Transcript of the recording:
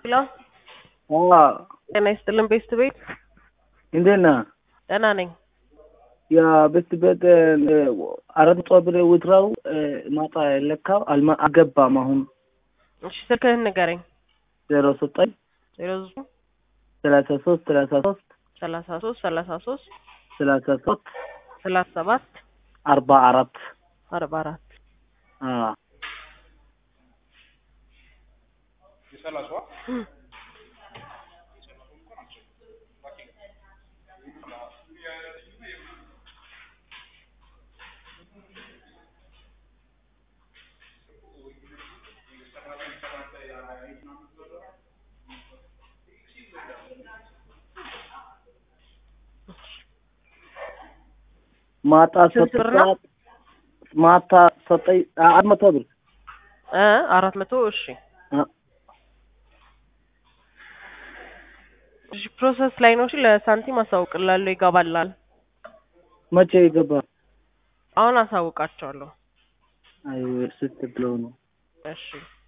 ሄሎ አዎ ጤና ይስጥልን ቤስት ቤት እንዴት ነህ? ደህና ነኝ። ያ ቤት ቤት አራት መቶ ብር ውትራው ማታ ለካው አልማ አልገባም። አሁን እሺ ስልክህን ንገረኝ። ዜሮ ዘጠኝ ዜሮ ዘጠኝ ሰላሳ ሶስት ሰላሳ ሶስት ሰላሳ ሶስት ሰላሳ ሶስት ሰላሳ ሶስት ሰላሳ ሰባት አርባ አራት አርባ አራት አዎ ማታ ስንት ብር ነው? ሰጠኝ ማታ ሰጠኝ አራት መቶ ብር እ አራት መቶ እሺ አ- እሺ ፕሮሰስ ላይ ነው። እሺ ለሳንቲም አሳውቅላለሁ፣ ይገባላል። መቼ ይገባ? አሁን አሳውቃቸዋለሁ። አይ ስትብለው ነው እሺ